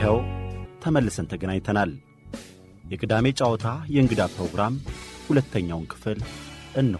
ይኸው ተመልሰን ተገናኝተናል። የቅዳሜ ጨዋታ የእንግዳ ፕሮግራም ሁለተኛውን ክፍል እንሆ።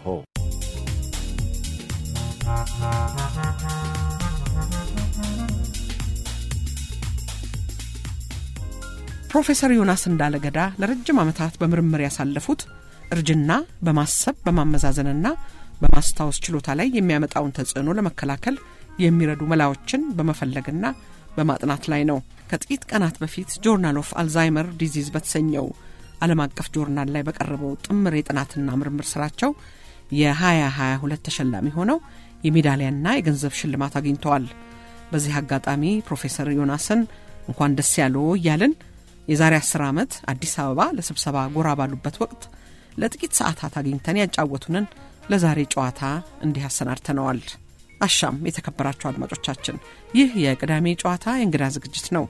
ፕሮፌሰር ዮናስ እንዳለገዳ ለረጅም ዓመታት በምርምር ያሳለፉት እርጅና በማሰብ በማመዛዘንና በማስታወስ ችሎታ ላይ የሚያመጣውን ተጽዕኖ ለመከላከል የሚረዱ መላዎችን በመፈለግና በማጥናት ላይ ነው። ከጥቂት ቀናት በፊት ጆርናል ኦፍ አልዛይመር ዲዚዝ በተሰኘው ዓለም አቀፍ ጆርናል ላይ በቀረበው ጥምር የጥናትና ምርምር ስራቸው የ2022 ተሸላሚ ሆነው የሜዳሊያና የገንዘብ ሽልማት አግኝተዋል። በዚህ አጋጣሚ ፕሮፌሰር ዮናስን እንኳን ደስ ያለው እያልን የዛሬ አስር ዓመት አዲስ አበባ ለስብሰባ ጎራ ባሉበት ወቅት ለጥቂት ሰዓታት አግኝተን ያጫወቱንን ለዛሬ ጨዋታ እንዲህ አሰናድተነዋል። አሻም የተከበራችሁ አድማጮቻችን፣ ይህ የቅዳሜ ጨዋታ የእንግዳ ዝግጅት ነው።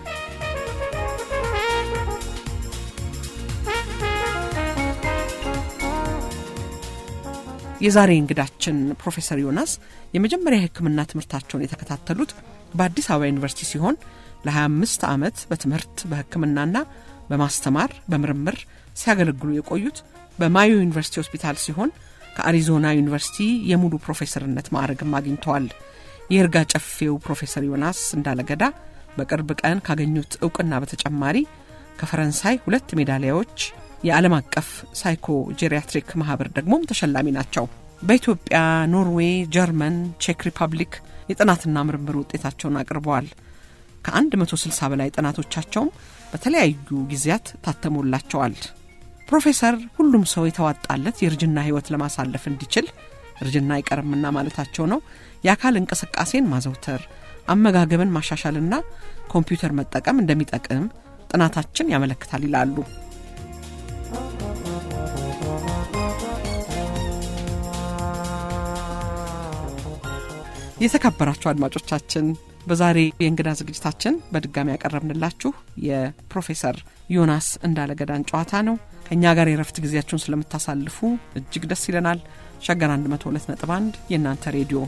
የዛሬ እንግዳችን ፕሮፌሰር ዮናስ የመጀመሪያ የሕክምና ትምህርታቸውን የተከታተሉት በአዲስ አበባ ዩኒቨርሲቲ ሲሆን ለ25 ዓመት በትምህርት በሕክምናና በማስተማር በምርምር ሲያገለግሉ የቆዩት በማዮ ዩኒቨርሲቲ ሆስፒታል ሲሆን ከአሪዞና ዩኒቨርሲቲ የሙሉ ፕሮፌሰርነት ማዕረግም አግኝተዋል። የይርጋ ጨፌው ፕሮፌሰር ዮናስ እንዳለገዳ በቅርብ ቀን ካገኙት እውቅና በተጨማሪ ከፈረንሳይ ሁለት ሜዳሊያዎች የዓለም አቀፍ ሳይኮ ጄሪያትሪክ ማህበር ደግሞም ተሸላሚ ናቸው። በኢትዮጵያ፣ ኖርዌይ፣ ጀርመን፣ ቼክ ሪፐብሊክ የጥናትና ምርምር ውጤታቸውን አቅርበዋል። ከ160 በላይ ጥናቶቻቸውም በተለያዩ ጊዜያት ታተሞላቸዋል። ፕሮፌሰር ሁሉም ሰው የተዋጣለት የእርጅና ህይወት ለማሳለፍ እንዲችል እርጅና አይቀርምና ማለታቸው ነው። የአካል እንቅስቃሴን ማዘውተር፣ አመጋገብን ማሻሻልና ኮምፒውተር መጠቀም እንደሚጠቅም ጥናታችን ያመለክታል ይላሉ። የተከበራችሁ አድማጮቻችን በዛሬ የእንግዳ ዝግጅታችን በድጋሚ ያቀረብንላችሁ የፕሮፌሰር ዮናስ እንዳለገዳን ጨዋታ ነው። ከእኛ ጋር የረፍት ጊዜያችሁን ስለምታሳልፉ እጅግ ደስ ይለናል። ሸገር 102.1 የእናንተ ሬዲዮ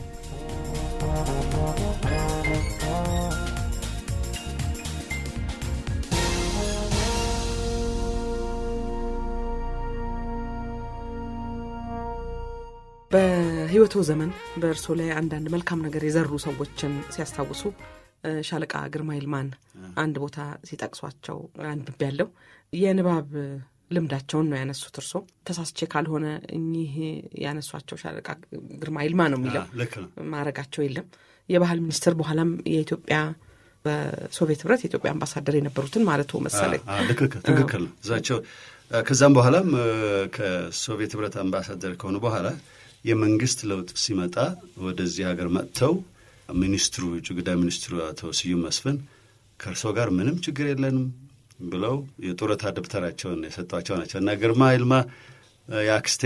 በህይወቶ ዘመን በእርሶ ላይ አንዳንድ መልካም ነገር የዘሩ ሰዎችን ሲያስታውሱ ሻለቃ ግርማ ይልማን አንድ ቦታ ሲጠቅሷቸው አንብቤ ያለው የንባብ ልምዳቸውን ነው ያነሱት። እርሶ ተሳስቼ ካልሆነ እኚህ ያነሷቸው ሻለቃ ግርማ ይልማ ነው የሚለው ማዕረጋቸው የለም። የባህል ሚኒስትር በኋላም የኢትዮጵያ በሶቪየት ህብረት የኢትዮጵያ አምባሳደር የነበሩትን ማለት መሰለኝ። ትክክል ነው እዛቸው። ከዛም በኋላም ከሶቪየት ህብረት አምባሳደር ከሆኑ በኋላ የመንግስት ለውጥ ሲመጣ ወደዚህ ሀገር መጥተው ሚኒስትሩ የውጭ ጉዳይ ሚኒስትሩ አቶ ስዩም መስፍን ከእርሶ ጋር ምንም ችግር የለንም ብለው የጡረታ ደብተራቸውን የሰጧቸው ናቸው እና ግርማ ይልማ የአክስቴ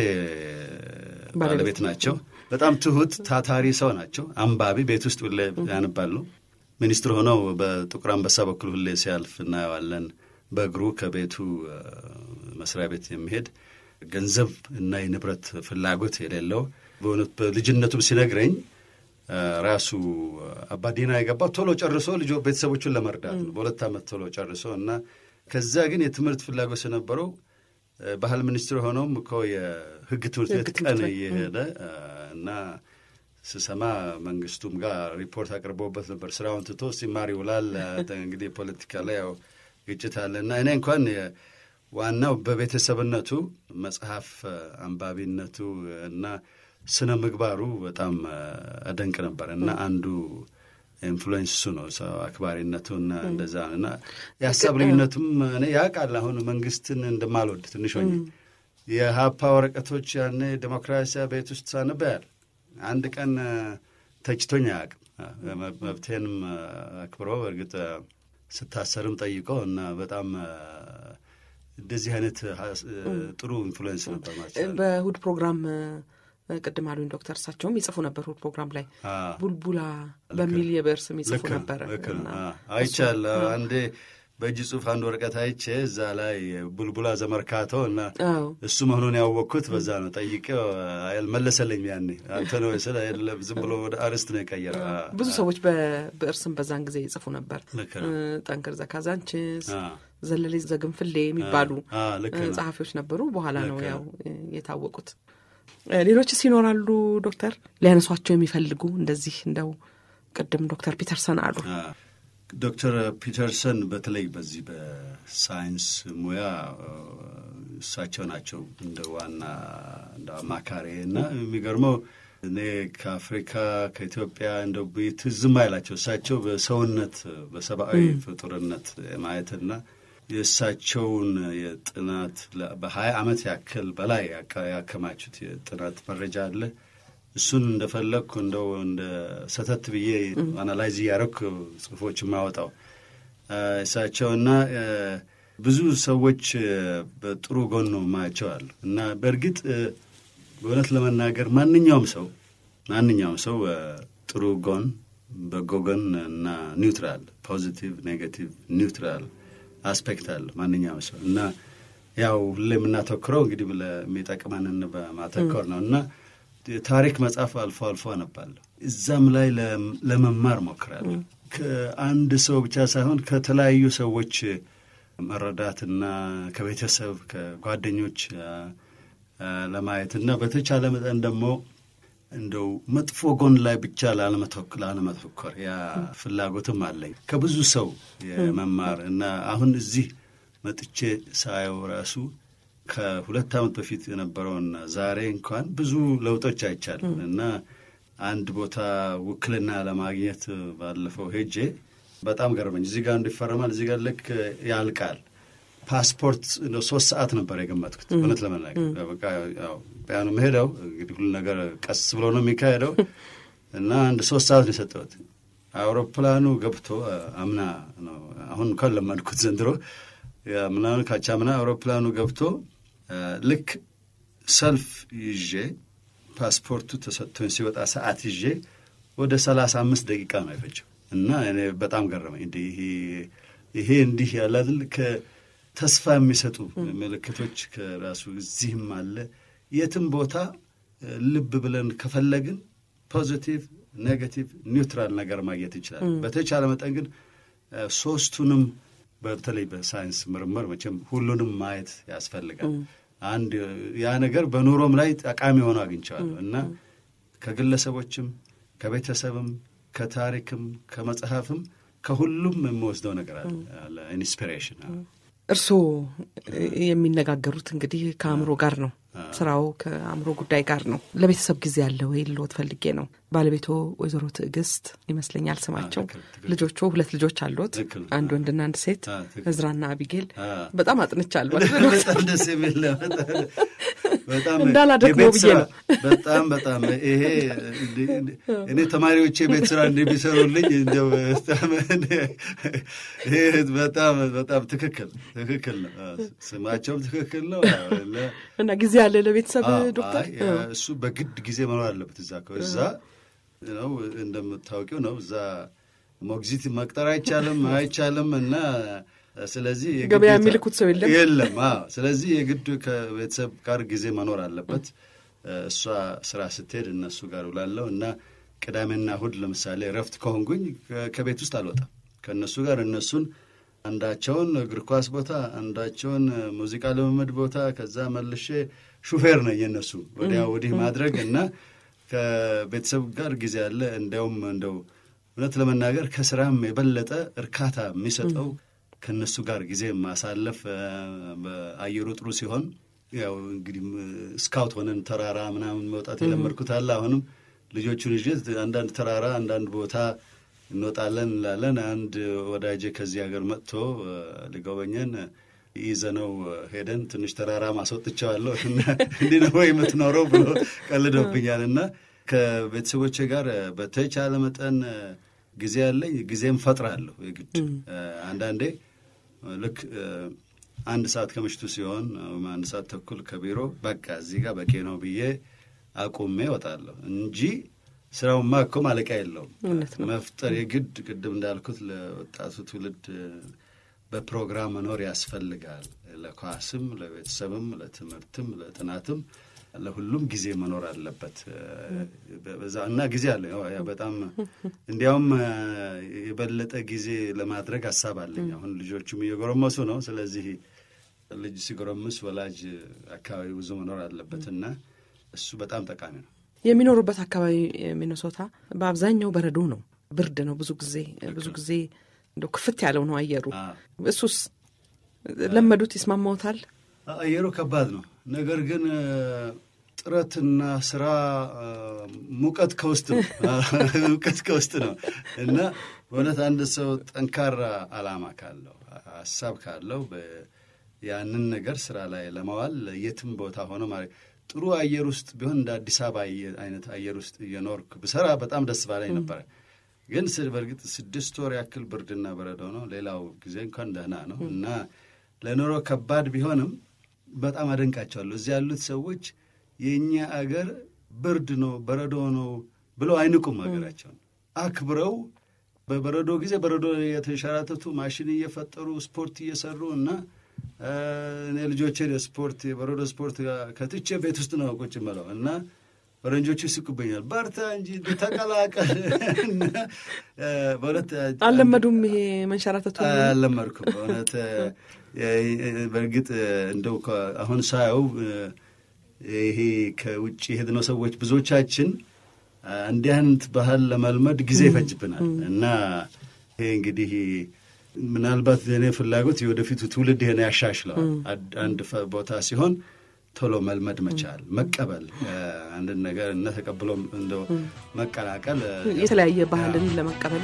ባለቤት ናቸው። በጣም ትሁት ታታሪ ሰው ናቸው። አንባቢ፣ ቤት ውስጥ ሁሌ ያነባሉ። ሚኒስትር ሆነው በጥቁር አንበሳ በኩል ሁሌ ሲያልፍ እናየዋለን። በእግሩ ከቤቱ መስሪያ ቤት የሚሄድ ገንዘብ እና የንብረት ፍላጎት የሌለው በእውነት በልጅነቱም ሲነግረኝ ራሱ አባዲና የገባው ቶሎ ጨርሶ ልጆ ቤተሰቦቹን ለመርዳት ነው። በሁለት ዓመት ቶሎ ጨርሶ እና ከዛ ግን የትምህርት ፍላጎት የነበረው ባህል ሚኒስትር ሆነውም እኮ የሕግ ትምህርት ቤት ቀን እየሄደ እና ስሰማ መንግስቱም ጋር ሪፖርት አቅርበውበት ነበር። ስራውን ትቶ ሲማር ይውላል። እንግዲህ ፖለቲካ ላይ ያው ግጭት አለ እና እኔ እንኳን ዋናው በቤተሰብነቱ መጽሐፍ አንባቢነቱ እና ስነ ምግባሩ በጣም አደንቅ ነበር እና አንዱ ኢንፍሉዌንስ እሱ ነው። ሰው አክባሪነቱ እና እንደዛ እና የሀሳብ ልዩነቱም እኔ ያውቃል። አሁን መንግስትን እንደማልወድ ትንሽ ሆኜ የሀፓ ወረቀቶች ያኔ ዴሞክራሲያ ቤት ውስጥ ሳነበያል አንድ ቀን ተችቶኝ አያውቅም። መብቴንም አክብሮ እርግጥ ስታሰርም ጠይቆ እና በጣም እንደዚህ አይነት ጥሩ ኢንፍሉዌንስ ነበር ማለት በእሑድ ፕሮግራም ቅድም አሉኝ ዶክተር እሳቸውም ይጽፉ ነበር እሑድ ፕሮግራም ላይ ቡልቡላ በሚል የብዕር ስም ይጽፉ ነበር። አይቻል አንዴ በእጅ ጽሑፍ አንድ ወረቀት አይቼ እዛ ላይ ቡልቡላ ዘመርካቶ እና አዎ እሱ መሆኑን ያወቅኩት በዛ ነው። ጠይቄው አልመለሰልኝም። ያኔ አንተ ነው ስለ አይደለም ዝም ብሎ ወደ አርስት ነው የቀየረው። አ- ብዙ ሰዎች በብዕር ስም በዛን ጊዜ ይጽፉ ነበር። ልክ ነው። እ፣ ጠንክር ዘካዛንችስ፣ አ- ዘለሌ ዘግንፍሌ የሚባሉ አ፣ ልክ እ፣ ነው። ጸሐፊዎች ነበሩ። በኋላ ነው ልክ ያው ነው። እ፣ የታወቁት። እ፣ ሌሎችስ ይኖራሉ ዶክተር ሊያነሷቸው የሚፈልጉ እንደዚህ እንደው ቅድም ዶክተር ፒተርሰን አሉ። አ፣ ዶክተር ፒተርሰን በተለይ በዚህ በሳይንስ ሙያ አ፣ እሳቸው ናቸው እንደ ዋና እንደ አማካሪ እና የሚገርመው እኔ ከአፍሪካ ከኢትዮጵያ እንደ ትዝም አይላቸው እሳቸው በሰውነት በሰብአዊ ፍጡርነት ማየትና የእሳቸውን የጥናት ለ- በሀያ ዓመት ያክል በላይ ያካ- ያከማቹት የጥናት መረጃ አለ። እሱን እንደፈለግኩ እንደው እንደ ሰተት ብዬ አናላይዝ እያደረኩ ጽሁፎች የማወጣው አ፣ እሳቸውና አ፣ ብዙ ሰዎች አ፣ በጥሩ ጎኑ ማያቸው አሉ እና በእርግጥ አ፣ በእውነት ለመናገር ማንኛውም ሰው ማንኛውም ሰው አ፣ ጥሩ ጎን፣ በጎ ጎን እና ኒውትራል ፖዚቲቭ፣ ኔጋቲቭ፣ ኒውትራል አስፔክት አለ ማንኛውም ሰው እና ያው ሁሌ የምናተኩረው እንግዲህ ለሚጠቅመንን በማተኮር ነው እና የታሪክ መጽሐፍ አልፎ አልፎ አነባለሁ። እዛም ላይ ለም- ለመማር ሞክራለሁ። ከአንድ ሰው ብቻ ሳይሆን ከተለያዩ ሰዎች መረዳትና ከቤተሰብ ከጓደኞች አ፣ አ፣ ለማየት እና በተቻለ መጠን ደግሞ እንደው መጥፎ ጎን ላይ ብቻ ላለመተክ- ላለመተኮር ያ ፍላጎትም አለኝ ከብዙ ሰው የመማር እና አሁን እዚህ መጥቼ ሳየው ራሱ ከሁለት ዓመት በፊት የነበረውና ዛሬ እንኳን ብዙ ለውጦች አይቻልም እና አንድ ቦታ ውክልና ለማግኘት ባለፈው ሄጄ በጣም ገርመኝ። እዚህ ጋር እንዲፈረማል እዚህ ጋር ልክ ያልቃል። ፓስፖርት እንደው ሶስት ሰዓት ነበር የገመትኩት እውነት ለመናገር በቃ ያው ቢያኑ መሄደው እንግዲህ ሁሉ ነገር ቀስ ብሎ ነው የሚካሄደው እና አንድ ሶስት ሰዓት ነው የሰጠሁት። አውሮፕላኑ ገብቶ አምና ነው አሁን እንኳን ለመድኩት ዘንድሮ ምናምን ካቻምና አውሮፕላኑ ገብቶ ልክ ሰልፍ ይዤ ፓስፖርቱ ተሰጥቶኝ ሲወጣ ሰዓት ይዤ ወደ ሰላሳ አምስት ደቂቃ ነው የፈጀው እና እኔ በጣም ገረመኝ። እንደ ይሄ ይሄ እንዲህ ያለ አይደል ከተስፋ የሚሰጡ ምልክቶች ከራሱ እዚህም አለ። የትም ቦታ ልብ ብለን ከፈለግን ፖዚቲቭ፣ ኔጋቲቭ፣ ኒውትራል ነገር ማግኘት እንችላለን። በተቻለ መጠን ግን ሶስቱንም በተለይ በሳይንስ ምርምር መቼም ሁሉንም ማየት ያስፈልጋል። አንድ ያ ነገር በኑሮም ላይ ጠቃሚ ሆኖ አግኝቸዋለሁ እና ከግለሰቦችም ከቤተሰብም ከታሪክም ከመጽሐፍም ከሁሉም የምወስደው ነገር አለ ኢንስፒሬሽን። እርስዎ የሚነጋገሩት እንግዲህ ከአእምሮ ጋር ነው። ስራው ከአእምሮ ጉዳይ ጋር ነው። ለቤተሰብ ጊዜ ያለ ወይ ልሎት ፈልጌ ነው። ባለቤቶ ወይዘሮ ትዕግስት ይመስለኛል ስማቸው። ልጆቹ ሁለት ልጆች አሉት፣ አንድ ወንድና አንድ ሴት፣ እዝራና አቢጌል። በጣም አጥንቻለሁ። በጣም ደስ የሚል በጣም እንዳላደክመው ብዬ ነው። በጣም በጣም ይሄ እኔ ተማሪዎቼ ቤት ስራ እንደሚሰሩልኝ እንደው ይሄ በጣም በጣም ትክክል ትክክል ነው። ስማቸውም ትክክል ነው እና ጊዜ ያለ ለቤተሰብ ዶክተር እሱ በግድ ጊዜ መኖር አለበት። እዛ እዛ ነው እንደምታውቂው ነው። እዛ ሞግዚት መቅጠር አይቻልም አይቻልም እና ስለዚህ ገበያ የሚልኩት ሰው የለም የለም። ስለዚህ የግድ ከቤተሰብ ጋር ጊዜ መኖር አለበት። እሷ ስራ ስትሄድ እነሱ ጋር ውላለሁ እና ቅዳሜና እሑድ ለምሳሌ እረፍት ከሆንኩኝ ከቤት ውስጥ አልወጣም ከእነሱ ጋር እነሱን አንዳቸውን እግር ኳስ ቦታ፣ አንዳቸውን ሙዚቃ ልምምድ ቦታ፣ ከዛ መልሼ ሹፌር ነኝ የእነሱ ወዲያ ወዲህ ማድረግ እና ከቤተሰብ ጋር ጊዜ አለ። እንዲያውም እንደው እውነት ለመናገር ከስራም የበለጠ እርካታ የሚሰጠው ከእነሱ ጋር ጊዜ ማሳለፍ በአየሩ ጥሩ ሲሆን ያው እንግዲህ ስካውት ሆነን ተራራ ምናምን መውጣት የለመድኩት አለ። አሁንም ልጆቹን ይዤ አንዳንድ ተራራ አንዳንድ ቦታ እንወጣለን እንላለን። አንድ ወዳጄ ከዚህ ሀገር መጥቶ ሊጎበኘን ይዘነው ሄደን ትንሽ ተራራ ማስወጥቸዋለሁ እና እንዲህ ነው ወይ የምትኖረው ብሎ ቀልዶብኛል። እና ከቤተሰቦቼ ጋር በተቻለ መጠን ጊዜ ያለኝ ጊዜም ፈጥራለሁ። የግድ አንዳንዴ ልክ አንድ ሰዓት ከምሽቱ ሲሆን አንድ ሰዓት ተኩል ከቢሮ በቃ እዚህ ጋር በቂ ነው ብዬ አቁሜ እወጣለሁ እንጂ ስራውማ እኮ ማለቂያ የለውም። መፍጠር የግድ ቅድም እንዳልኩት ለወጣቱ ትውልድ በፕሮግራም መኖር ያስፈልጋል። ለኳስም፣ ለቤተሰብም፣ ለትምህርትም፣ ለጥናትም ለሁሉም ጊዜ መኖር አለበት በዛ እና ጊዜ አለ። በጣም እንዲያውም የበለጠ ጊዜ ለማድረግ ሀሳብ አለኝ። አሁን ልጆቹም እየጎረመሱ ነው። ስለዚህ ልጅ ሲጎረምስ ወላጅ አካባቢ ብዙ መኖር አለበት እና እሱ በጣም ጠቃሚ ነው። የሚኖሩበት አካባቢ ሚኒሶታ በአብዛኛው በረዶ ነው፣ ብርድ ነው። ብዙ ጊዜ ብዙ ጊዜ እንደው ክፍት ያለው ነው አየሩ። እሱስ ለመዱት? ይስማማዎታል? አየሩ ከባድ ነው። ነገር ግን ጥረትና ስራ ሙቀት ከውስጥ ነው ሙቀት ከውስጥ ነው እና በእውነት አንድ ሰው ጠንካራ ዓላማ ካለው ሀሳብ ካለው ያንን ነገር ስራ ላይ ለማዋል የትም ቦታ ሆነ ማለት ጥሩ አየር ውስጥ ቢሆን እንደ አዲስ አበባ አይነት አየር ውስጥ እየኖርክ ብሰራ በጣም ደስ ባላኝ ነበረ። ግን በእርግጥ ስድስት ወር ያክል ብርድና በረዶ ነው። ሌላው ጊዜ እንኳን ደህና ነው እና ለኑሮ ከባድ ቢሆንም በጣም አደንቃቸዋለሁ። እዚህ ያሉት ሰዎች የእኛ አገር ብርድ ነው በረዶ ነው ብለው አይንቁም። ሀገራቸውን አክብረው በበረዶ ጊዜ በረዶ የተንሸራተቱ ማሽን እየፈጠሩ ስፖርት እየሰሩ እና እኔ ልጆቼን ስፖርት የበረዶ ስፖርት ከትቼ ቤት ውስጥ ነው ቁጭ ብለው እና ፈረንጆቹ ይስቁብኛል። በርታ እንጂ ተቀላቀል። በእውነት አልለመዱም። ይሄ መንሸራተቱ አልለመድኩም በእውነት በእርግጥ እንደው አሁን ሳየው ይሄ ከውጭ የሄድነው ሰዎች ብዙዎቻችን እንዲህ አይነት ባህል ለመልመድ ጊዜ ይፈጅብናል እና ይሄ እንግዲህ ምናልባት የእኔ ፍላጎት የወደፊቱ ትውልድ ይሄን ያሻሽለዋል። አንድ ቦታ ሲሆን ቶሎ መልመድ መቻል፣ መቀበል አንድን ነገር እና ተቀብሎ እንደው መቀላቀል የተለያየ ባህልን ለመቀበል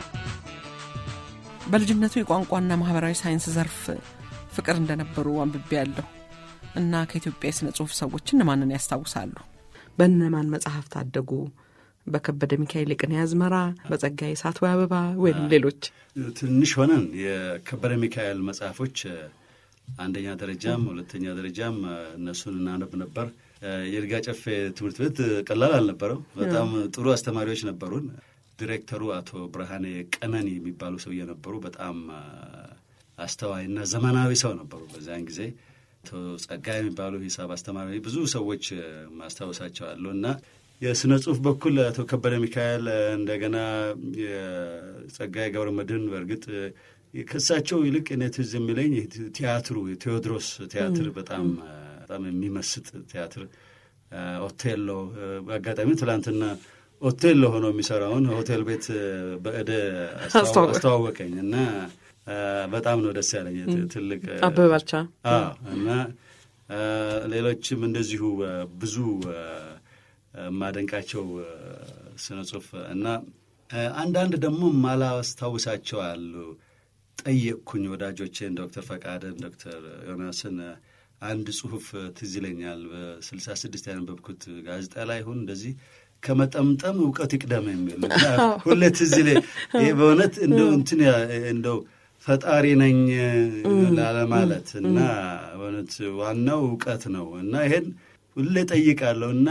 በልጅነቱ የቋንቋና ማህበራዊ ሳይንስ ዘርፍ ፍቅር እንደነበሩ አንብቤ ያለሁ እና ከኢትዮጵያ የሥነ ጽሑፍ ሰዎች እነማንን ያስታውሳሉ? በእነማን መጽሐፍ ታደጉ? በከበደ ሚካኤል የቅኔ አዝመራ፣ በጸጋዬ ሳትወ አበባ ወይም ሌሎች? ትንሽ ሆነን የከበደ ሚካኤል መጽሐፎች አንደኛ ደረጃም ሁለተኛ ደረጃም እነሱን እናነብ ነበር። የይርጋ ጨፌ ትምህርት ቤት ቀላል አልነበረው። በጣም ጥሩ አስተማሪዎች ነበሩን። ዲሬክተሩ አቶ ብርሃኔ ቀነኒ የሚባሉ ሰውዬ ነበሩ። በጣም አስተዋይና ዘመናዊ ሰው ነበሩ በዚያን ጊዜ። አቶ ጸጋይ የሚባሉ ሂሳብ አስተማሪ፣ ብዙ ሰዎች ማስታወሳቸው አሉ እና የስነ ጽሁፍ በኩል አቶ ከበደ ሚካኤል እንደገና የጸጋይ ገብረ መድህን በእርግጥ ከእሳቸው ይልቅ እኔ ትዝ የሚለኝ ቲያትሩ የቴዎድሮስ ቲያትር በጣም በጣም የሚመስጥ ቲያትር ኦቴሎ በአጋጣሚ ትላንትና ኦቴሎ ሆኖ የሚሰራውን ሆቴል ቤት በእደ አስተዋወቀኝ እና በጣም ነው ደስ ያለኝ። ትልቅ አበበ ባልቻ እና ሌሎችም እንደዚሁ ብዙ የማደንቃቸው ስነ ጽሁፍ እና አንዳንድ ደግሞ ማላስታውሳቸው አሉ። ጠየቅኩኝ ወዳጆቼን ዶክተር ፈቃደን፣ ዶክተር ዮናስን አንድ ጽሁፍ ትዝ ይለኛል በስልሳ ስድስት ያነበብኩት ጋዜጣ ላይ ይሁን እንደዚህ ከመጠምጠም እውቀት ይቅደም የሚል ሁሌ ትዝ ይለኝ። ይህ በእውነት እንደው እንትን እንደው ፈጣሪ ነኝ ላለማለት እና በእውነት ዋናው እውቀት ነው እና ይሄን ሁሌ ጠይቃለሁ እና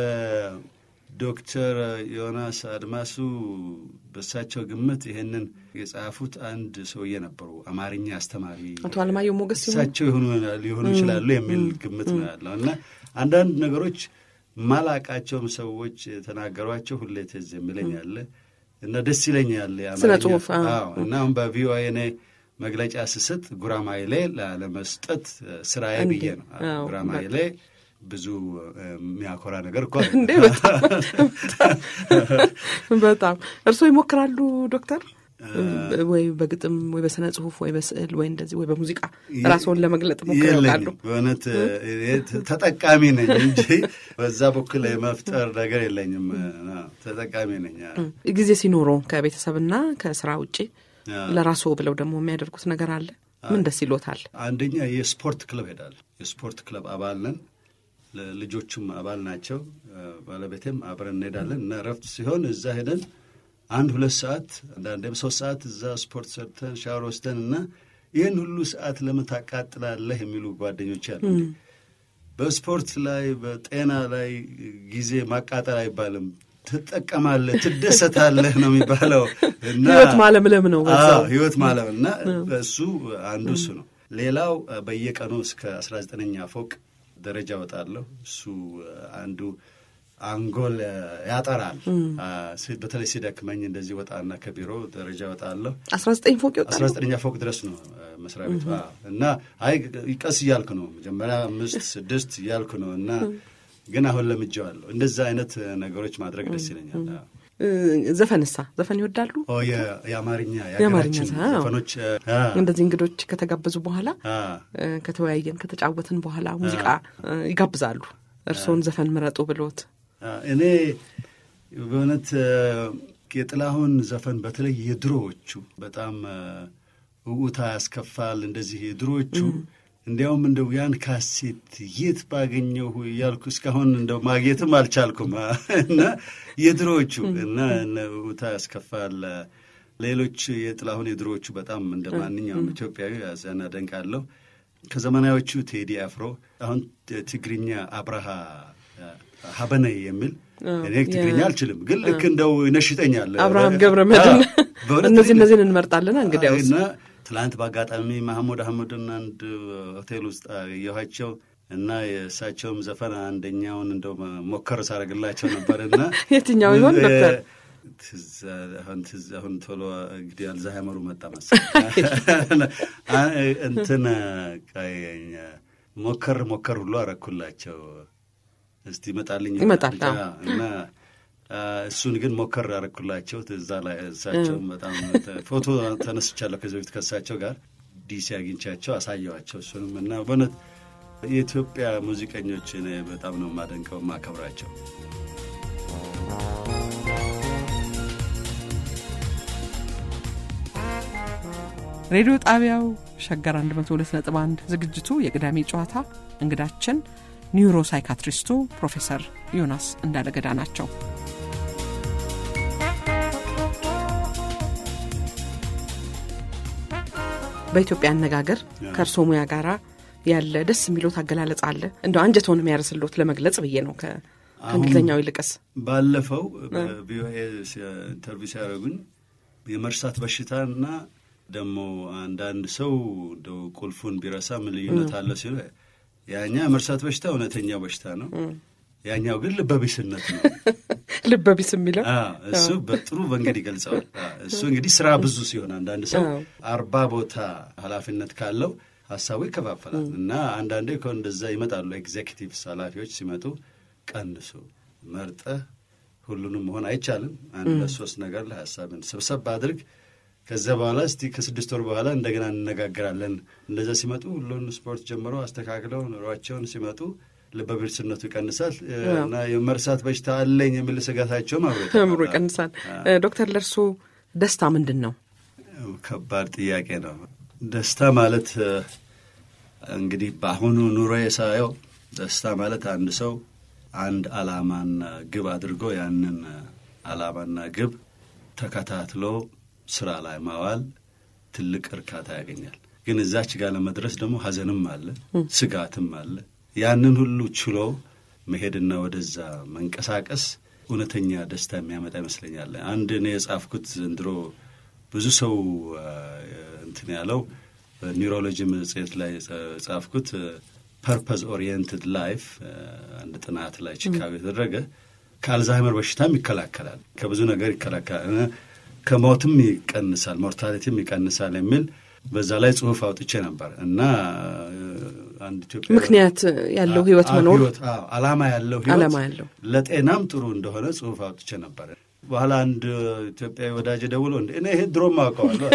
በዶክተር ዮናስ አድማሱ በእሳቸው ግምት ይሄንን የጻፉት አንድ ሰውዬ ነበሩ፣ አማርኛ አስተማሪ አቶ አለማየሁ ሞገስ እሳቸው ሊሆኑ ይችላሉ የሚል ግምት ነው ያለው እና አንዳንድ ነገሮች ማላቃቸውም ሰዎች የተናገሯቸው ሁሌ ትዝ የሚለኝ አለ እና ደስ ይለኛል። ስነ ጽሁፍ እና አሁን በቪኦኤ እኔ መግለጫ ስሰጥ ጉራማይሌ ላለመስጠት ስራዬ ብዬ ነው። ጉራማይሌ ብዙ የሚያኮራ ነገር እኮ እንዴ! በጣም እርስዎ ይሞክራሉ ዶክተር? ወይ በግጥም ወይ በስነ ጽሁፍ ወይ በስዕል ወይ እንደዚህ ወይ በሙዚቃ ራስዎን ለመግለጥ ሞክር ያውቃሉ? በእውነት ተጠቃሚ ነኝ እንጂ በዛ በኩል የመፍጠር ነገር የለኝም። ተጠቃሚ ነኝ። ጊዜ ሲኖረው ከቤተሰብና ከስራ ውጭ ለራስዎ ብለው ደግሞ የሚያደርጉት ነገር አለ? ምን ደስ ይሎታል? አንደኛ የስፖርት ክለብ ሄዳለሁ። የስፖርት ክለብ አባል ነን። ልጆቹም አባል ናቸው። ባለቤቴም አብረን እንሄዳለን እና እረፍት ሲሆን እዛ ሄደን አንድ ሁለት ሰዓት አንዳንዴም ሶስት ሰዓት እዛ ስፖርት ሰርተን ሻወር ወስደን እና ይህን ሁሉ ሰዓት ለምን ታቃጥላለህ የሚሉ ጓደኞች አሉ። በስፖርት ላይ በጤና ላይ ጊዜ ማቃጠል አይባልም። ትጠቀማለህ፣ ትደሰታለህ ነው የሚባለው እና ህይወት ማለምለም ነው በዛው። አዎ፣ ህይወት ማለም እና እሱ አንዱ እሱ ነው። ሌላው በየቀኑ እስከ አስራ ዘጠነኛ ፎቅ ደረጃ እወጣለሁ። እሱ አንዱ አንጎል ያጠራል። አ፣ ሲ- በተለይ ሲደክመኝ እንደዚህ ወጣና ከቢሮ ደረጃ እወጣለሁ። አስራ ዘጠኝ ፎቅ ይወጣል። አስራ ዘጠነኛ ፎቅ ድረስ ነው አ፣ መስሪያ ቤቱ አዎ። እና አይ ቀስ እያልኩ ነው መጀመሪያ አምስት ስድስት እያልኩ ነው እና ግን አሁን ለምጄዋለሁ። እንደዛ አይነት ነገሮች ማድረግ ደስ ይለኛል። አዎ። እ፣ ዘፈንሳ ዘፈን ይወዳሉ? ኦ የ- የአማርኛ የአማርኛ የሀገራችን አዎ። ዘፈኖች አ፣ እንደዚህ እንግዶች ከተጋበዙ በኋላ አ፣ እ፣ ከተወያየን ከተጫወትን በኋላ ሙዚቃ እ፣ ይጋብዛሉ። እርስዎን ዘፈን ምረጡ ብሎት አ፣ እኔ በእውነት አ፣ የጥላሁን ዘፈን በተለይ የድሮዎቹ በጣም አ፣ ውዑታ ያስከፋል። እንደዚህ የድሮዎቹ እንዲያውም እንደው ያን ካሴት የት ባገኘሁ እያልኩ እስካሁን እንደው ማግኘትም አልቻልኩም አ፣ እና የድሮዎቹ እና እነ ውዑታ ያስከፋል አ፣ ሌሎች የጥላሁን የድሮዎቹ በጣም እንደ ማንኛውም ኢትዮጵያዊ ያዘን አደንቃለሁ። ከዘመናዎቹ ቴዲ አፍሮ አሁን ትግርኛ አብርሃ አ፣ ሀበነይ የሚል እኔ ትግርኛ አልችልም፣ ግን ልክ እንደው ይነሽጠኛል። አብርሃም ገብረ መድን አ፣ በእውነት እነዚህ እነዚህን እንመርጣለን። እንግዲያውስ እና ትላንት በአጋጣሚ ማህሙድ አህመድን አንድ ሆቴል ውስጥ አየኋቸው እና የእሳቸውም ዘፈን አንደኛውን እንደው ሞከር ሳደርግላቸው ነበር እና የትኛው ይሆን ዶክተር? ትዝ አሁን ትዝ አሁን ቶሎ እንግዲህ አልዛሃይመሩ መጣ መሰለኝ አ- እንትን ቀየኝ ሞከር ሞከር ሁሉ አረኩላቸው። እስቲ ይመጣልኝ ይመጣል፣ ብቻ እና አ፣ እሱን ግን ሞከር አረኩላቸው። እዛ ላይ እሳቸውም በጣም ተ- ፎቶ ተነስቻለሁ ከዚህ በፊት ከእሳቸው ጋር ዲሲ አግኝቻቸው አሳየዋቸው። እሱንም እና በእውነት የኢትዮጵያ ሙዚቀኞች እኔ በጣም ነው የማደንቀው የማከብራቸው። ሬዲዮ ጣቢያው ሸገር 102.1 ዝግጅቱ የቅዳሜ ጨዋታ እንግዳችን ኒውሮ ሳይካትሪስቱ ፕሮፌሰር ዮናስ እንዳለገዳ ናቸው። በኢትዮጵያ አነጋገር ከእርሶ ሙያ ጋር ያለ ደስ የሚሎት አገላለጽ አለ? እንደው አንጀቶን የሚያርስሎት ለመግለጽ ብዬ ነው ከ- ከእንግሊዝኛው ይልቅስ። ባለፈው በቪኦኤ ኢንተርቪው ሲያደርጉኝ የመርሳት በሽታና ደግሞ አንዳንድ ሰው እንደው ቁልፉን ቢረሳ ምን ልዩነት አለ ሲሉ ያኛ የመርሳት በሽታ እውነተኛው በሽታ ነው፣ ያኛው ግን ልበቢስነት ነው። ልበቢስ የሚለው አዎ፣ እሱ በጥሩ መንገድ ይገልጸዋል። አዎ፣ እሱ እንግዲህ ስራ ብዙ ሲሆን አንዳንድ ሰው አዎ። አርባ ቦታ ኃላፊነት ካለው ሀሳቡ ይከፋፈላል እና አንዳንዴ እኮ እንደዛ ይመጣሉ። ኤግዜኪቲቭስ ኃላፊዎች ሲመጡ ቀንሱ፣ መርጠህ ሁሉንም መሆን አይቻልም። አንድ ለሶስት ነገር ላይ ሀሳብን ስብሰብ አድርግ። ከዚያ በኋላ እስቲ ከስድስት ወር በኋላ እንደገና እንነጋገራለን። እንደዛ ሲመጡ ሁሉን ስፖርት ጀምሮ አስተካክለው ኑሯቸውን ሲመጡ ልበቢስነቱ ይቀንሳል እና የመርሳት በሽታ አለኝ የሚል ስጋታቸውም አብሮ አእምሮ ይቀንሳል። ዶክተር ለእርሶ ደስታ ምንድን ነው? ከባድ ጥያቄ ነው። ደስታ ማለት እ፣ እንግዲህ በአሁኑ ኑሮ ሳየው ደስታ ማለት አንድ ሰው አንድ ዓላማና ግብ አድርጎ ያንን ዓላማና ግብ ተከታትሎ ስራ ላይ ማዋል ትልቅ እርካታ ያገኛል። ግን እዛች ጋር ለመድረስ ደግሞ ሐዘንም አለ፣ ስጋትም አለ። ያንን ሁሉ ችሎ መሄድና ወደዛ መንቀሳቀስ እውነተኛ ደስታ የሚያመጣ ይመስለኛል። አንድ እኔ የጻፍኩት ዘንድሮ ብዙ ሰው አ፣ እንትን ያለው በኒውሮሎጂ መጽሔት ላይ የጻፍኩት ፐርፐዝ ኦሪየንትድ ላይፍ አንድ ጥናት ላይ ቺካጎ የተደረገ ከአልዛይመር በሽታም ይከላከላል፣ ከብዙ ነገር ይከላከላል፣ እ፣ ከሞትም ይቀንሳል፣ ሞርታሊቲም ይቀንሳል የሚል በዛ ላይ ጽሁፍ አውጥቼ ነበር እና እ፣ አንድ ኢትዮጵያ ምክንያት ያለው ህይወት አ- መኖር ህይወት፣ አዎ፣ ዓላማ ያለው ህይወት ዓላማ ያለው ለጤናም ጥሩ እንደሆነ ጽሁፍ አውጥቼ ነበር። በኋላ አንድ ኢትዮጵያዊ ወዳጅ ደውሎ እንደ እኔ ይሄ ድሮም አውቀዋለሁ።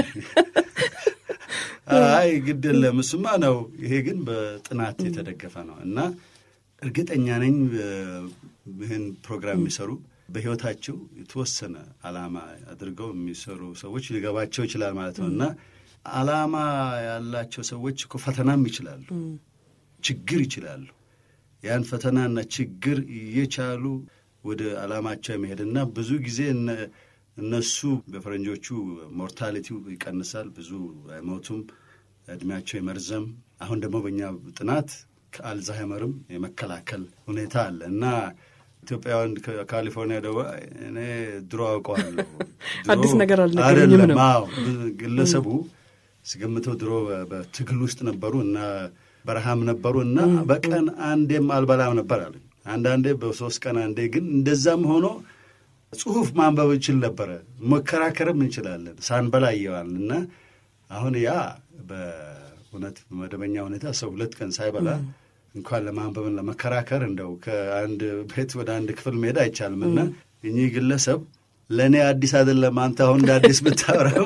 አይ ግድ የለም እሱማ ነው፣ ይሄ ግን በጥናት የተደገፈ ነው እና እርግጠኛ ነኝ እ፣ ይህን ፕሮግራም የሚሰሩ በህይወታቸው የተወሰነ ዓላማ አድርገው የሚሰሩ ሰዎች ሊገባቸው ይችላል ማለት ነው እና ዓላማ ያላቸው ሰዎች እኮ ፈተናም ይችላሉ ችግር ይችላሉ። ያን ፈተናና ችግር እየቻሉ ወደ ዓላማቸው የመሄድና ብዙ ጊዜ እነ- እነሱ በፈረንጆቹ ሞርታሊቲው ይቀንሳል፣ ብዙ አይሞቱም፣ እድሜያቸው የመርዘም አሁን ደግሞ በእኛ ጥናት ከአልዛይመርም የመከላከል ሁኔታ አለ እና ኢትዮጵያውያን ከካሊፎርኒያ ደው እኔ ድሮ አውቀዋለሁ። አዲስ ነገር አልነገረኝም ነው። አዎ ግለሰቡ ስገምተው ድሮ በትግል ውስጥ ነበሩ እና በረሃም ነበሩ እና በቀን አንዴም አልበላም ነበር አሉኝ። አንዳንዴ በሶስት ቀን አንዴ ግን እንደዛም ሆኖ ጽሁፍ ማንበብ እንችል ነበረ፣ መከራከርም እንችላለን ሳንበላ እየዋል እና አሁን ያ በእውነት በመደበኛ ሁኔታ ሰው ሁለት ቀን ሳይበላ እንኳን ለማንበብን ለመከራከር እንደው ከአንድ ቤት ወደ አንድ ክፍል መሄድ አይቻልም እና እኚህ ግለሰብ ለእኔ አዲስ አይደለም አንተ አሁን እንደ አዲስ ብታወራው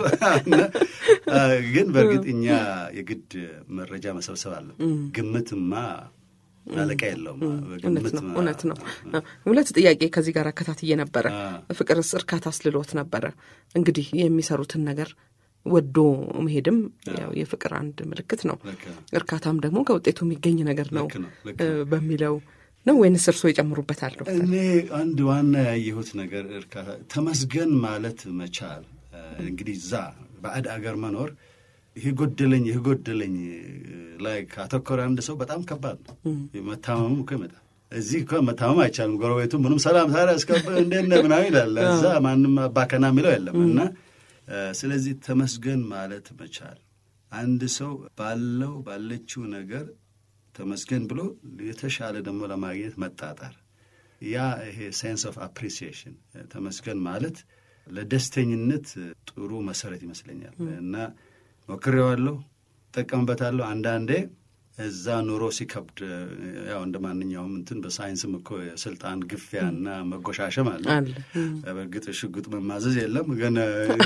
ግን በእርግጥ እኛ የግድ መረጃ መሰብሰብ አለን። ግምትማ አለቃ የለውም። እውነት ነው። ሁለት ጥያቄ ከዚህ ጋር አከታትዬ ነበረ። ፍቅርስ እርካታ አስልሎት ነበረ። እንግዲህ የሚሰሩትን ነገር ወዶ መሄድም ያው የፍቅር አንድ ምልክት ነው። እርካታም ደግሞ ከውጤቱ የሚገኝ ነገር ነው በሚለው ነው ወይንስ እርስዎ ይጨምሩበታል? ዶክተር እኔ አንድ ዋና ያየሁት ነገር እርካታ ተመስገን ማለት መቻል እንግዲህ እዛ ባዕድ አገር መኖር ይህ ጎደለኝ ይህ ጎደለኝ ላይ ካተኮረ አንድ ሰው በጣም ከባድ ነው። መታመሙ እኮ ይመጣል። እዚህ እኮ መታመም አይቻልም። ጎረቤቱ ምንም ሰላም ታዲያ እስከ እንዴት ነህ ምናምን ይላል። እዛ ማንም አባከና የሚለው የለም እና ስለዚህ ተመስገን ማለት መቻል አንድ ሰው ባለው ባለችው ነገር ተመስገን ብሎ የተሻለ ደግሞ ለማግኘት መጣጣር ያ ይሄ ሴንስ ኦፍ አፕሪሲዬሽን ተመስገን ማለት ለደስተኝነት ጥሩ መሰረት ይመስለኛል እና ሞክሬዋለሁ፣ እጠቀምበታለሁ። አንዳንዴ እዛ ኑሮ ሲከብድ ያው እንደ ማንኛውም እንትን በሳይንስም እኮ የስልጣን ግፊያና መጎሻሸም አለ። በእርግጥ ሽጉጥ መማዘዝ የለም ግን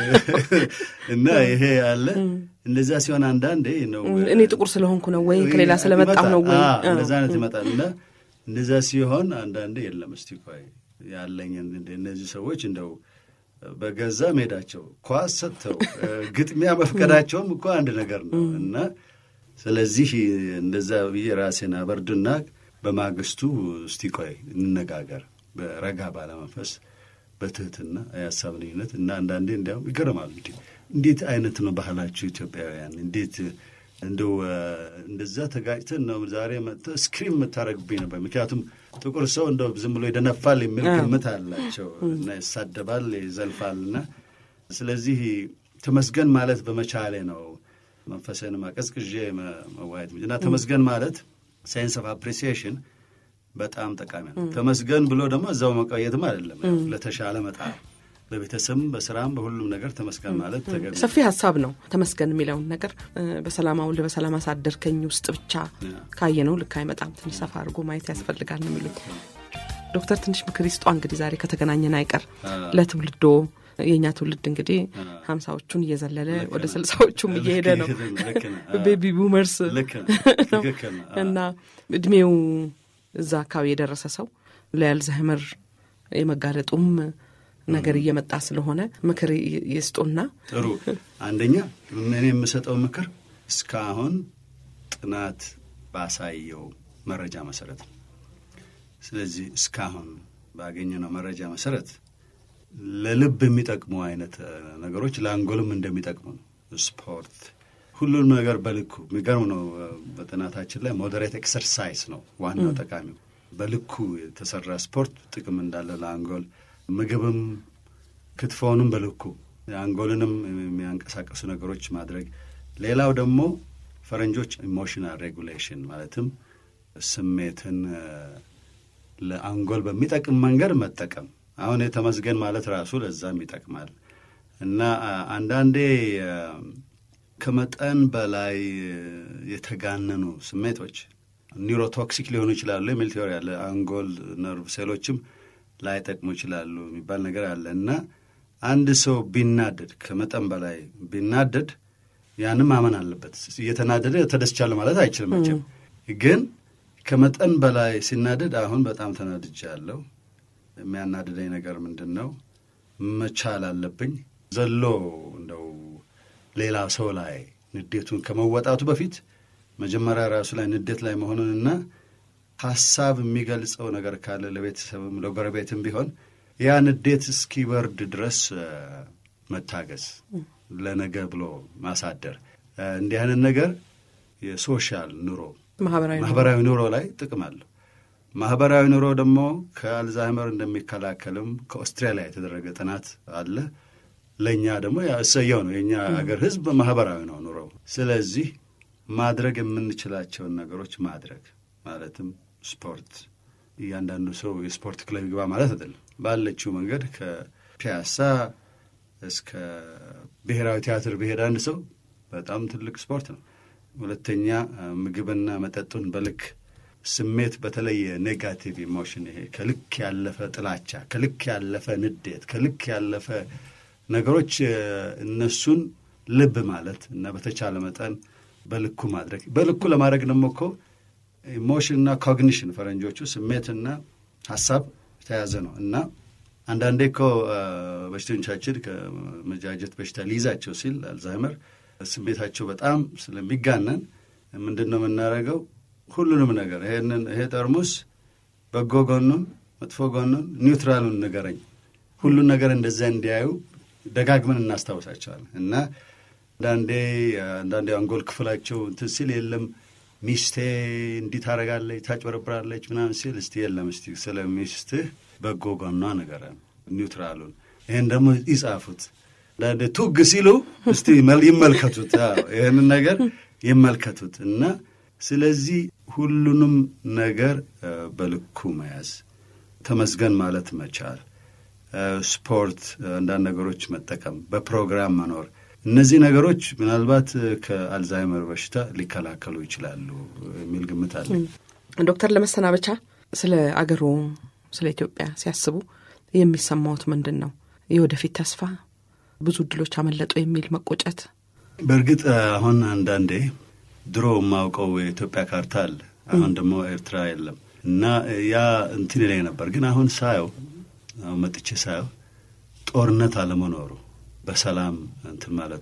እና ይሄ አለ። እንደዛ ሲሆን አንዳንዴ ነው እኔ ጥቁር ስለሆንኩ ነው ወይ ከሌላ ስለመጣሁ ነው ወይ እንደዛ አይነት ይመጣል እና እንደዛ ሲሆን አንዳንዴ የለም እስቲ ቆይ ያለኝ እነዚህ ሰዎች እንደው በገዛ ሜዳቸው ኳስ ሰጥተው ግጥሚያ መፍቀዳቸውም እኮ አንድ ነገር ነው እና ስለዚህ እንደዛ ብዬ ራሴን አበርድና በማግስቱ እስቲ ቆይ እንነጋገር በረጋ ባለመንፈስ በትህትና የሀሳብ ልዩነት እና አንዳንዴ እንዲያውም ይገርማሉ። እንዲ እንዴት አይነት ነው ባህላችሁ ኢትዮጵያውያን? እንዴት እንደው እንደዛ ተጋጭተን ነው ዛሬ መጥተህ ስክሪም የምታደርግብኝ ነበር። ምክንያቱም ጥቁር ሰው እንደው ዝም ብሎ ይደነፋል የሚል ግምት አላቸው እና ይሳደባል፣ ይዘልፋል እና ስለዚህ ተመስገን ማለት በመቻሌ ነው መንፈስንም አቀዝቅዤ መዋየት እና ተመስገን ማለት ሳይንስ ኦፍ አፕሪሲዬሽን በጣም ጠቃሚ ነው። ተመስገን ብሎ ደግሞ እዛው መቆየትም አይደለም፣ ለተሻለ መጣር በቤተሰብም በስራም በሁሉም ነገር ተመስገን ማለት ተገቢ ሰፊ ሀሳብ ነው። ተመስገን የሚለውን ነገር በሰላም አውለህ በሰላም አሳደርከኝ ውስጥ ብቻ ካየነው ልክ አይመጣም። ትንሽ ሰፋ አድርጎ ማየት ያስፈልጋል ነው የሚሉኝ ዶክተር። ትንሽ ምክር ይስጧ እንግዲህ ዛሬ ከተገናኘን አይቀር ለትውልዶ የእኛ ትውልድ እንግዲህ ሀምሳዎቹን እየዘለለ ወደ ስልሳዎቹም እየሄደ ነው። ቤቢ ቡመርስ እና እድሜው እዛ አካባቢ የደረሰ ሰው ለአልዛይመር የመጋለጡም ነገር እየመጣ ስለሆነ ምክር ይስጡና። ጥሩ። አንደኛ እኔ የምሰጠው ምክር እስካሁን ጥናት ባሳየው መረጃ መሰረት ነው። ስለዚህ እስካሁን ባገኘነው መረጃ መሰረት ለልብ የሚጠቅሙ አይነት ነገሮች ለአንጎልም እንደሚጠቅሙ ነው። ስፖርት፣ ሁሉንም ነገር በልኩ የሚገርም ነው። በጥናታችን ላይ ሞዴሬት ኤክሰርሳይዝ ነው ዋናው ጠቃሚው። በልኩ የተሰራ ስፖርት ጥቅም እንዳለ ለአንጎል፣ ምግብም ክትፎውንም በልኩ አንጎልንም የሚያንቀሳቀሱ ነገሮች ማድረግ። ሌላው ደግሞ ፈረንጆች ኢሞሽናል ሬጉሌሽን ማለትም ስሜትን ለአንጎል በሚጠቅም መንገድ መጠቀም አሁን የተመስገን ማለት ራሱ ለዛም ይጠቅማል እና አንዳንዴ ከመጠን በላይ የተጋነኑ ስሜቶች ኒውሮቶክሲክ ሊሆኑ ይችላሉ የሚል ቴዎሪ አለ። አንጎል ነርቭ ሴሎችም ላይጠቅሙ ይችላሉ የሚባል ነገር አለ እና አንድ ሰው ቢናደድ ከመጠን በላይ ቢናደድ ያንም ማመን አለበት። እየተናደደ ተደስቻለሁ ማለት አይችልም መቼም። ግን ከመጠን በላይ ሲናደድ አሁን በጣም ተናድጃለሁ የሚያናድደኝ ነገር ምንድን ነው? መቻል አለብኝ ዘሎ እንደው ሌላ ሰው ላይ ንዴቱን ከመወጣቱ በፊት መጀመሪያ ራሱ ላይ ንዴት ላይ መሆኑንና ሀሳብ የሚገልጸው ነገር ካለ ለቤተሰብም ለጎረቤትም ቢሆን ያ ንዴት እስኪበርድ ድረስ መታገዝ፣ ለነገ ብሎ ማሳደር እንዲህ አይነት ነገር የሶሻል ኑሮ ማህበራዊ ኑሮ ላይ ጥቅም አለው። ማህበራዊ ኑሮ ደግሞ ከአልዛይመር እንደሚከላከልም ከኦስትራሊያ የተደረገ ጥናት አለ። ለእኛ ደግሞ እሰየው ነው። የእኛ ሀገር ህዝብ ማህበራዊ ነው ኑሮው። ስለዚህ ማድረግ የምንችላቸውን ነገሮች ማድረግ ማለትም ስፖርት፣ እያንዳንዱ ሰው የስፖርት ክለብ ይግባ ማለት አይደለም። ባለችው መንገድ ከፒያሳ እስከ ብሔራዊ ቲያትር ብሄድ አንድ ሰው በጣም ትልቅ ስፖርት ነው። ሁለተኛ ምግብና መጠጡን በልክ ስሜት፣ በተለይ ኔጋቲቭ ኢሞሽን፣ ይሄ ከልክ ያለፈ ጥላቻ፣ ከልክ ያለፈ ንዴት፣ ከልክ ያለፈ ነገሮች እነሱን ልብ ማለት እና በተቻለ መጠን በልኩ ማድረግ። በልኩ ለማድረግ ደግሞ እኮ ኢሞሽንና ኮግኒሽን ፈረንጆቹ ስሜትና ሀሳብ የተያዘ ነው እና አንዳንዴ እኮ በሽተኞቻችን ከመጃጀት በሽታ ሊይዛቸው ሲል አልዛይመር ስሜታቸው በጣም ስለሚጋነን ምንድን ነው የምናደርገው? ሁሉንም ነገር ይሄንን ይሄ ጠርሙስ በጎ ጎኑን፣ መጥፎ ጎኑን፣ ኒውትራሉን ንገረኝ፣ ሁሉን ነገር እንደዚያ እንዲያዩ ደጋግመን እናስታውሳቸዋለን እና አንዳንዴ አንዳንዴ አንጎል ክፍላቸው እንትን ሲል የለም ሚስቴ እንዲህ ታደርጋለች፣ ታጭበረብራለች ምናምን ሲል እስቲ የለም እስቲ ስለ ሚስትህ በጎ ጎኗ ንገረን፣ ኒውትራሉን ይህን ደግሞ ይጻፉት። አንዳንዴ ቱግ ሲሉ እስቲ ይመልከቱት፣ ይህንን ነገር ይመልከቱት እና ስለዚህ ሁሉንም ነገር በልኩ መያዝ፣ ተመስገን ማለት መቻል፣ ስፖርት፣ አንዳንድ ነገሮች መጠቀም፣ በፕሮግራም መኖር እነዚህ ነገሮች ምናልባት ከአልዛይመር በሽታ ሊከላከሉ ይችላሉ የሚል ግምት አለ። ዶክተር ለመሰናበቻ ስለ አገሩ ስለ ኢትዮጵያ ሲያስቡ የሚሰማዎት ምንድን ነው? የወደፊት ተስፋ ብዙ እድሎች አመለጡ የሚል መቆጨት? በእርግጥ አሁን አንዳንዴ ድሮ የማውቀው የኢትዮጵያ ካርታ አለ፣ አሁን ደግሞ ኤርትራ የለም እና ያ እንትን ላይ ነበር። ግን አሁን ሳየው አሁን መጥቼ ሳየው ጦርነት አለመኖሩ በሰላም እንትን ማለቱ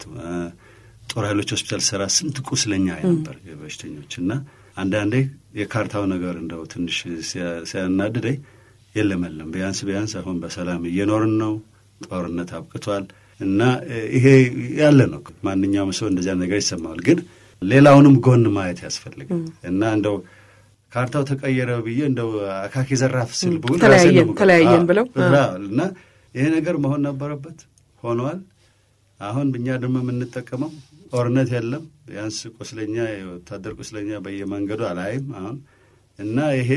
ጦር ኃይሎች ሆስፒታል ሰራ ስንት ቁስለኛ ነበር የበሽተኞች እና አንዳንዴ የካርታው ነገር እንደው ትንሽ ሲያናድደኝ የለም የለም ቢያንስ ቢያንስ አሁን በሰላም እየኖርን ነው፣ ጦርነት አብቅቷል እና ይሄ ያለ ነው። ማንኛውም ሰው እንደዚያ ነገር ይሰማዋል። ግን ሌላውንም ጎን ማየት ያስፈልጋል እና እንደው ካርታው ተቀየረ ብዬ እንደው አካኪ ዘራፍ ስል ብውል ተለያየን ብለው እና ይሄ ነገር መሆን ነበረበት ሆኗል። አሁን እኛ ደግሞ የምንጠቀመው ጦርነት የለም ቢያንስ ቁስለኛ የወታደር ቁስለኛ በየመንገዱ አላይም አሁን እና ይሄ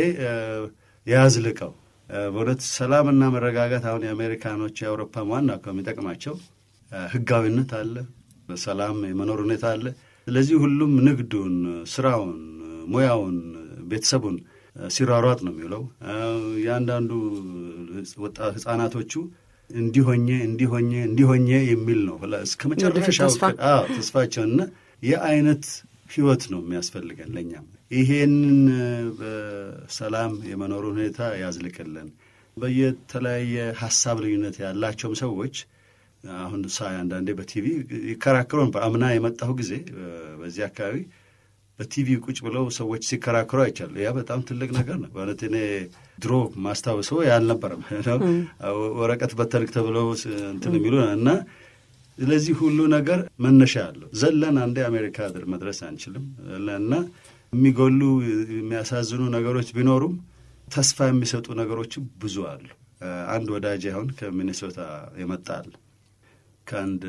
ያዝልቀው በእውነት ሰላምና መረጋጋት አሁን የአሜሪካኖች የአውሮፓ ዋና ከሚጠቅማቸው ህጋዊነት አለ፣ በሰላም የመኖር ሁኔታ አለ። ስለዚህ ሁሉም ንግዱን፣ ስራውን፣ ሙያውን፣ ቤተሰቡን ሲሯሯጥ ነው የሚውለው። የአንዳንዱ ህጻናቶቹ እንዲሆኜ እንዲሆኜ እንዲሆኜ የሚል ነው እስከ መጨረሻው ተስፋቸው እና የአይነት ህይወት ነው የሚያስፈልገን ለእኛም ይሄንን በሰላም የመኖሩ ሁኔታ ያዝልቅልን። በየተለያየ ሀሳብ ልዩነት ያላቸውም ሰዎች አሁን ሳይ አንዳንዴ በቲቪ ይከራከሩ ነበር። አምና የመጣሁ ጊዜ በዚህ አካባቢ በቲቪ ቁጭ ብለው ሰዎች ሲከራከሩ አይቻሉ። ያ በጣም ትልቅ ነገር ነው በእውነት። እኔ ድሮ ማስታወሰው ያልነበረም ወረቀት በተንክ ተብለው እንትን የሚሉ እና ስለዚህ ሁሉ ነገር መነሻ አለው። ዘለን አንዴ አሜሪካ መድረስ አንችልም እና የሚጎሉ የሚያሳዝኑ ነገሮች ቢኖሩም ተስፋ የሚሰጡ ነገሮችም ብዙ አሉ። አንድ ወዳጅ አሁን ከሚኔሶታ ይመጣል ከአንድ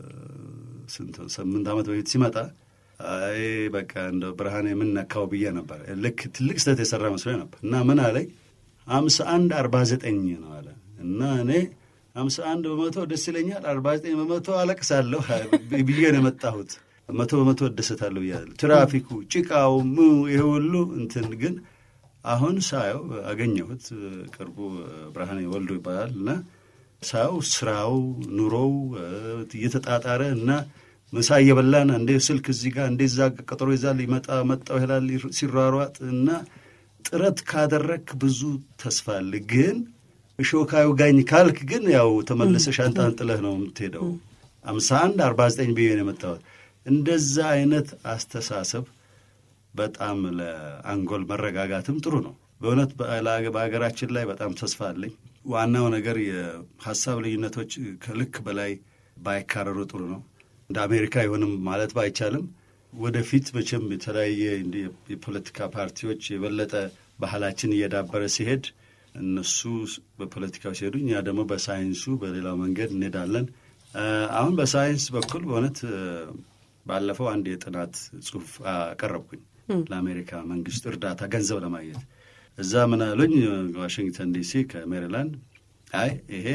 ስንት ስምንት ዓመት በፊት ሲመጣ አይ በቃ እንደ ብርሃን የምነካው ብዬ ነበር። ልክ ትልቅ ስህተት የሰራ መስሎኝ ነበር እና ምን አለኝ አምሳ አንድ አርባ ዘጠኝ ነው አለ እና እኔ አምሳ አንድ በመቶ ደስ ይለኛል፣ አርባ ዘጠኝ በመቶ አለቅሳለሁ ብዬ ነው የመጣሁት። መቶ በመቶ እደሰታለሁ ብያለሁ። ትራፊኩ፣ ጭቃው፣ ሙ ይሄ ሁሉ እንትን ግን አሁን ሳየው አገኘሁት። ቅርቡ ብርሃኔ ወልዶ ይባላል እና ሳየው ስራው፣ ኑሮው እየተጣጣረ እና ምሳ እየበላን እንዴ ስልክ እዚህ ጋር እንዴ እዛ ቀጠሮ ይዛል ይመጣ መጣው ይላል ሲሯሯጥ እና ጥረት ካደረግክ ብዙ ተስፋ አለ። ግን እሾካዩ ጋኝ ካልክ ግን ያው ተመልሰ ሻንጣን ጥለህ ነው የምትሄደው። አምሳ አንድ አርባ ዘጠኝ ብዬ ነው የመጣሁት። እንደዛ አይነት አስተሳሰብ በጣም ለአንጎል መረጋጋትም ጥሩ ነው። በእውነት በሀገራችን ላይ በጣም ተስፋ አለኝ። ዋናው ነገር የሀሳብ ልዩነቶች ከልክ በላይ ባይካረሩ ጥሩ ነው። እንደ አሜሪካ አይሆንም ማለት ባይቻልም ወደፊት መቼም የተለያየ የፖለቲካ ፓርቲዎች የበለጠ ባህላችን እየዳበረ ሲሄድ እነሱ በፖለቲካው ሲሄዱ እኛ ደግሞ በሳይንሱ በሌላው መንገድ እንሄዳለን። አሁን በሳይንስ በኩል በእውነት ባለፈው አንድ የጥናት ጽሑፍ አቀረብኩኝ ለአሜሪካ መንግስት እርዳታ ገንዘብ ለማግኘት እዛ ምን አሉኝ? ዋሽንግተን ዲሲ ከሜሪላንድ አይ ይሄ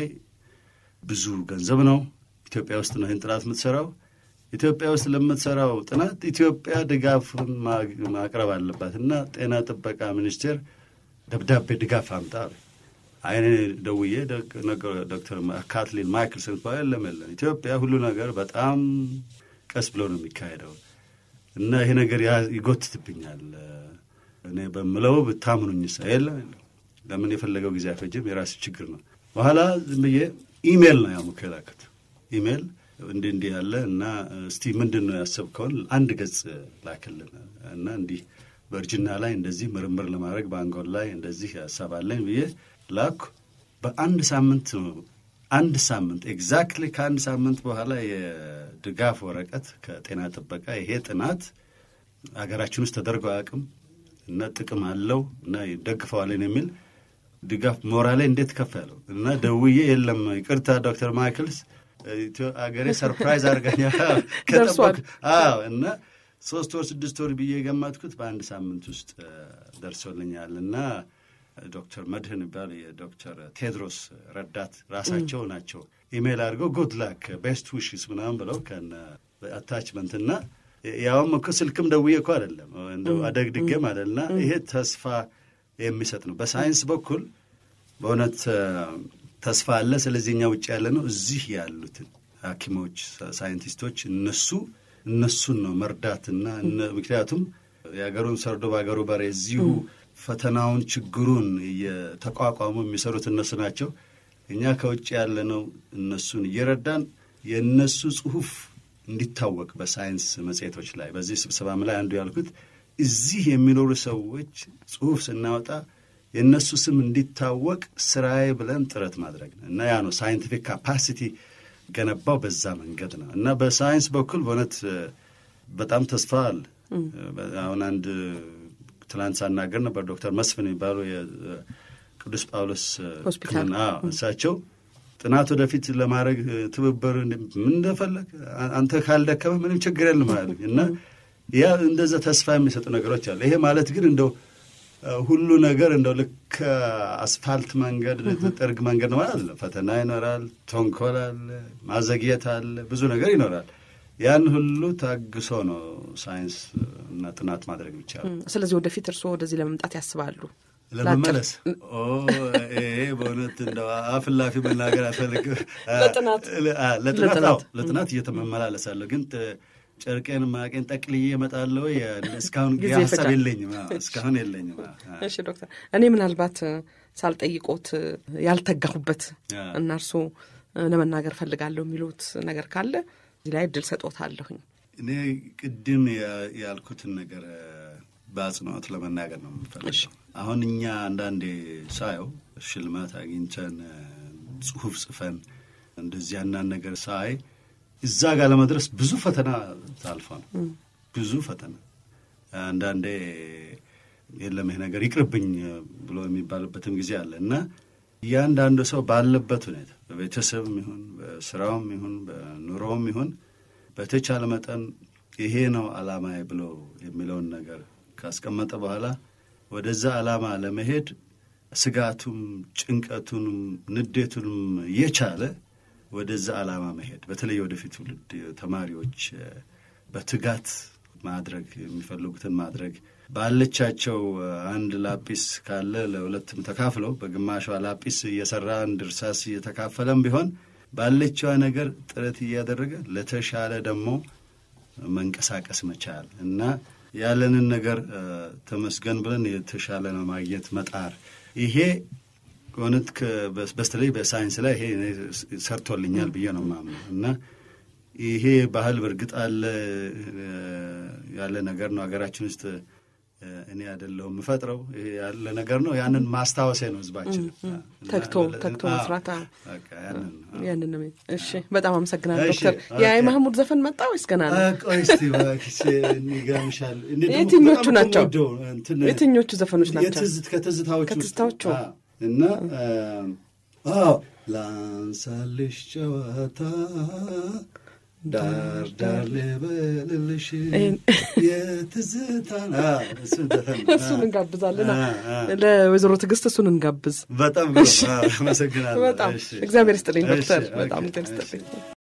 ብዙ ገንዘብ ነው፣ ኢትዮጵያ ውስጥ ነው ይህን ጥናት የምትሰራው። ኢትዮጵያ ውስጥ ለምትሰራው ጥናት ኢትዮጵያ ድጋፍን ማቅረብ አለባት እና ጤና ጥበቃ ሚኒስቴር ደብዳቤ ድጋፍ አምጣ አለ። አይኔ ደውዬ ዶክተር ካትሊን ማይክልሰን የለም የለም ኢትዮጵያ ሁሉ ነገር በጣም ቀስ ብሎ ነው የሚካሄደው እና ይሄ ነገር ይጎትትብኛል እኔ በምለው ብታምኑኝ ሳ የለም የለም ለምን የፈለገው ጊዜ አይፈጅም የራስ ችግር ነው በኋላ ዝም ብዬ ኢሜል ነው ያሙከ የላኩት ኢሜል እንዲህ እንዲህ ያለ እና እስቲ ምንድን ነው ያሰብከውን አንድ ገጽ ላክልን እና እንዲህ በእርጅና ላይ እንደዚህ ምርምር ለማድረግ በአንጎል ላይ እንደዚህ ሀሳብ አለኝ ብዬ ላኩ በአንድ ሳምንት አንድ ሳምንት ኤግዛክትሊ ከአንድ ሳምንት በኋላ የድጋፍ ወረቀት ከጤና ጥበቃ ይሄ ጥናት ሀገራችን ውስጥ ተደርጎ አያውቅም እና ጥቅም አለው እና ይደግፈዋለን የሚል ድጋፍ ሞራሌ እንዴት ከፍ ያለው እና ደውዬ የለም ይቅርታ ዶክተር ማይክልስ አገሬ ሰርፕራይዝ አድርገኛ ከጠበቅ እና ሶስት ወር ስድስት ወር ብዬ የገመትኩት በአንድ ሳምንት ውስጥ ደርሶልኛል እና ዶክተር መድህን ይባል የዶክተር ቴድሮስ ረዳት ራሳቸው ናቸው ኢሜይል አድርገው ጉድ ላክ ቤስት ዊሽስ ምናምን ብለው ከነ አታችመንት እና ያውም እኮ ስልክም ደውዬ እኮ አይደለም እንደው አደግድጌም አይደልና ይሄ ተስፋ የሚሰጥ ነው። በሳይንስ በኩል በእውነት ተስፋ አለ። ስለዚህ እኛ ውጭ ያለ ነው እዚህ ያሉትን ሐኪሞች ሳይንቲስቶች እነሱ እነሱን ነው መርዳትና ምክንያቱም የሀገሩን ሰርዶ በሀገሩ በሬ እዚሁ ፈተናውን ችግሩን እየተቋቋሙ የሚሰሩት እነሱ ናቸው። እኛ ከውጭ ያለ ነው እነሱን እየረዳን የእነሱ ጽሁፍ እንዲታወቅ በሳይንስ መጽሔቶች ላይ በዚህ ስብሰባም ላይ አንዱ ያልኩት እዚህ የሚኖሩ ሰዎች ጽሁፍ ስናወጣ የእነሱ ስም እንዲታወቅ ስራዬ ብለን ጥረት ማድረግ ነው እና ያ ነው ሳይንቲፊክ ካፓሲቲ ገነባው በዛ መንገድ ነው እና በሳይንስ በኩል በእውነት በጣም ተስፋ አለ። አሁን አንድ ትላንት ሳናገር ነበር ዶክተር መስፍን የሚባሉ የቅዱስ ጳውሎስ ሆስፒታል እሳቸው ጥናት ወደፊት ለማድረግ ትብብር ምን እንደፈለግ አንተ ካልደከመ ምንም ችግር የለም አሉኝ እና ያ እንደዛ ተስፋ የሚሰጡ ነገሮች አሉ። ይሄ ማለት ግን እንደው ሁሉ ነገር እንደው ልክ አስፋልት መንገድ ጥርግ መንገድ ነው ማለት አይደለም። ፈተና ይኖራል፣ ተንኮል አለ፣ ማዘግየት አለ፣ ብዙ ነገር ይኖራል። ያን ሁሉ ታግሶ ነው ሳይንስ እና ጥናት ማድረግ ይቻላል። ስለዚህ ወደፊት እርስዎ ወደዚህ ለመምጣት ያስባሉ? ለመመለስ ይሄ በእውነት እንደው አፍላፊ መናገር አልፈልግም። ለጥናት ለጥናት እየተመመላለሳለሁ ግን ጨርቄን ማቄን ጠቅልዬ እመጣለሁ። እስካሁን ሀሳብ የለኝም፣ እስካሁን የለኝም። እሺ ዶክተር፣ እኔ ምናልባት ሳልጠይቆት ያልተጋሁበት እና እርስዎ ለመናገር ፈልጋለሁ የሚሉት ነገር ካለ እዚህ ላይ እድል ሰጦታለሁኝ። እኔ ቅድም ያልኩትን ነገር በአጽንኦት ለመናገር ነው የምፈልገው። አሁን እኛ አንዳንዴ ሳየው ሽልማት አግኝተን ጽሁፍ ጽፈን እንደዚህ አንዳንድ ነገር ሳይ እዛ ጋር ለመድረስ ብዙ ፈተና ታልፋ ነው። ብዙ ፈተና አንዳንዴ የለም ይሄ ነገር ይቅርብኝ ብሎ የሚባልበትም ጊዜ አለ እና እያንዳንዱ ሰው ባለበት ሁኔታ በቤተሰብም ይሁን በስራውም ይሁን በኑሮውም ይሁን በተቻለ መጠን ይሄ ነው ዓላማዬ ብሎ የሚለውን ነገር ካስቀመጠ በኋላ ወደዛ ዓላማ ለመሄድ ስጋቱም ጭንቀቱንም ንዴቱንም የቻለ ወደዛ ዓላማ መሄድ በተለይ ወደፊት ትውልድ ተማሪዎች በትጋት ማድረግ የሚፈልጉትን ማድረግ ባለቻቸው አንድ ላጲስ ካለ ለሁለትም ተካፍለው በግማሿ ላጲስ እየሰራ አንድ እርሳስ እየተካፈለም ቢሆን ባለችዋ ነገር ጥረት እያደረገ ለተሻለ ደግሞ መንቀሳቀስ መቻል እና ያለንን ነገር ተመስገን ብለን የተሻለ ማግኘት መጣር ይሄ እውነት በስተለይ በሳይንስ ላይ ይሄ ሰርቶልኛል ብዬ ነው የማምነው እና ይሄ ባህል በእርግጥ አለ ያለ ነገር ነው ሀገራችን ውስጥ እኔ አይደለሁም የምፈጥረው ይሄ ያለ ነገር ነው። ያንን ማስታወሴ ነው ህዝባችን ተግቶ ተግቶ መስራት አዎ። በቃ ያንን ነው። ያንን ነው። እሺ በጣም አመሰግናለሁ እሺ፣ ዶክተር። ኦኬ። የአይ ማህሙድ ዘፈን መጣ ወይስ ገና ነው? አ፣ ቆይ እስቲ እባክሽ ይገርምሻል። እኔ ደግሞ የትኞቹ በጣም ናቸው? የምወደው እንትን የትኞቹ ዘፈኖች ናቸው? የትዝት ከትዝታዎቹ ውስጥ ከትዝታዎቹ? አ፣ እና አዎ ላንሳልሽ ጨዋታ ዳር ዳር ልበልልሽ ይሄን- የትዝታን አ፣ እሱን ዘፈን ነው። እሱን እንጋብዛለን። አ፣ አ። ለወይዘሮ ትዕግስት እሱን እንጋብዝ። በጣም ግሩም። አ፣ አመሰግናለሁ። በጣም እሺ። እግዚአብሔር ይስጥልኝ ዶክተር፣ እሺ፣ በጣም ኦኬ፣ እግዚአብሔር እሺ። ይስጥልኝ።